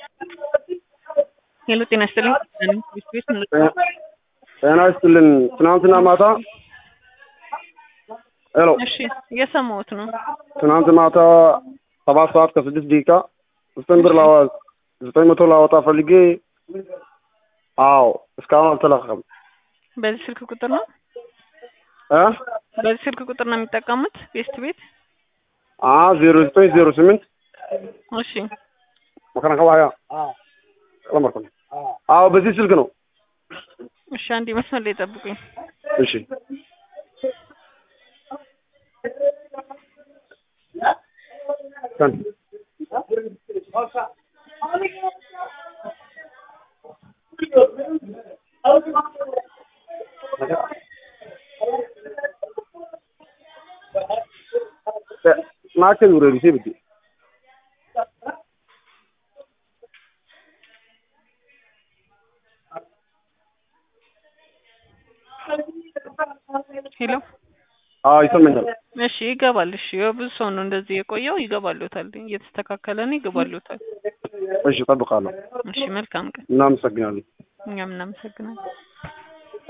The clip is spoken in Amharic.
ሄሎ ጤና ይስጥልኝ። ቤት ቤት ጤና ይስጥልን። ትናንትና ማታ ሄሎ፣ እሺ እየሰማሁት ነው። ትናንት ማታ ሰባት ሰዓት ከስድስት ደቂቃ ዘጠኝ ብር ላዋ ዘጠኝ መቶ ላወጣ ፈልጌ፣ አዎ እስካሁን አልተለቀቀም። በዚህ ስልክ ቁጥር ነው እ በዚህ ስልክ ቁጥር ነው የሚጠቀሙት ቤስት ቤት? አ ዜሮ ዘጠኝ ዜሮ ስምንት እሺ መከና ከባያ ለመርኩ አዎ በዚህ ስልክ ነው። እሺ አንዴ መስመር ላይ ጠብቁኝ። እሺ ሰን ናቸው ውረዱ ሲብቲ ሄሎ አዎ ይሰማኛል። እሺ ይገባል። እሺ የብዙ ሰው ነው እንደዚህ የቆየው። ይገባሉታል፣ እየተስተካከለ ነው። ይገባሉታል። እሺ እጠብቃለሁ። እሺ መልካም ቀን። እናመሰግናለን። እኛም እናመሰግናለን።